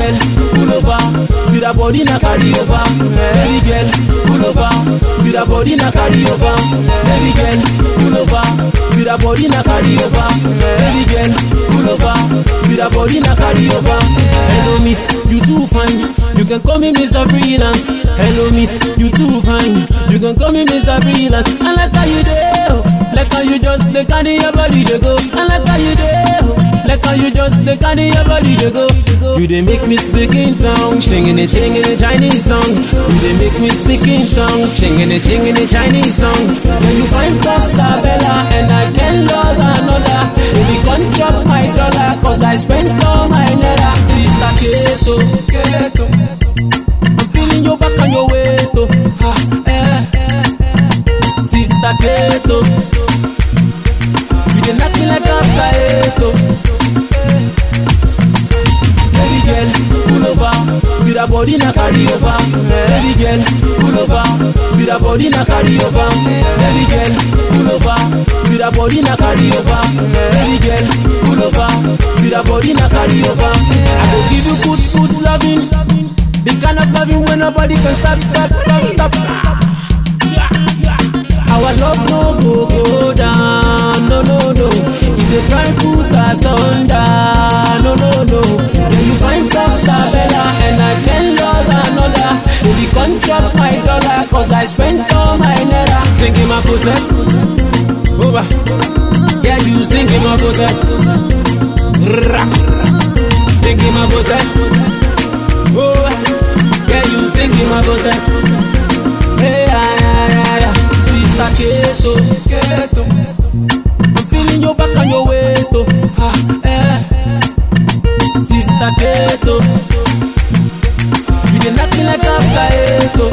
girl, pull over. See that body na carry over. Baby girl, pull over. See that body na carry over. Baby girl, pull over. See that body na carry over. Baby girl, pull over. See that body na carry over. Hello miss, you too fine. You can call me Mr. Freelance. Hello miss, you too fine. You can call me Mr. Freelance. I like how you do. Like how you just they carry your body to go. I like how you do. Like how you just they carry your body to go. You they make me speak in tongue, singing it, singing a Chinese song. You they make me speak in tongue, singing it, singing a Chinese song. When you find Costa Bella and I can love another, baby come chop my dollar, cause I spent all my naira. Sister Keto, Keto. I'm feeling your back and your waist, oh. Ha, eh. Sister Keto, you dey knock me like a potato. Baby girl, pull over, see that body na carry over. Baby girl, pull over, see that body na carry over. Baby girl, pull over, see that body na carry over. Baby girl, pull over, see that body na carry over. I go give you good, good loving, the kind of loving when nobody can stop, stop, stop, stop. Our love no go go down, no no no. If they try put us under, no no no. When you find Costa Bella and I can love another, baby come chop my dollar, cause I spent all my naira. Singing my possess, over. Yeah, you singing my possess. Singing my possess, over. Yeah, you singing my possess. Hey, yeah, yeah, yeah, yeah. Sister Keto, Keto. I'm feeling your back and your waist, oh. Ha, eh. Sister Keto, you dey knock me like a potato.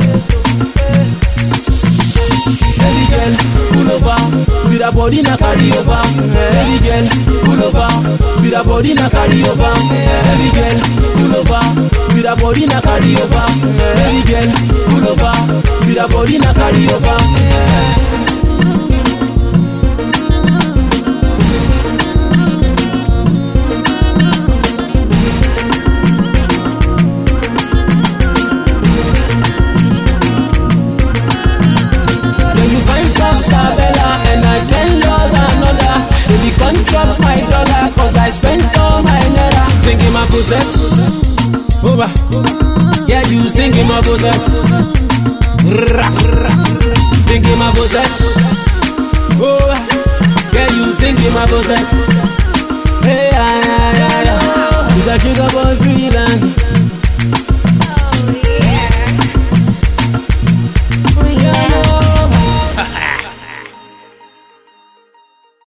Baby girl, pull over, see that body na carry over. Baby girl, pull over, see that body na carry over. Baby girl, pull over, see that body na carry over. Baby girl, pull over, see that body na carry over. When you find Costa Bella and I can love another, baby come chop my dollar, cause I spent all my naira. Singing my possess, over. Yeah, you singing my possess. Singing my possess, over. Yeah, you singing my possess. Hey, yeah, yeah, yeah, yeah. You got sugar boy freelance.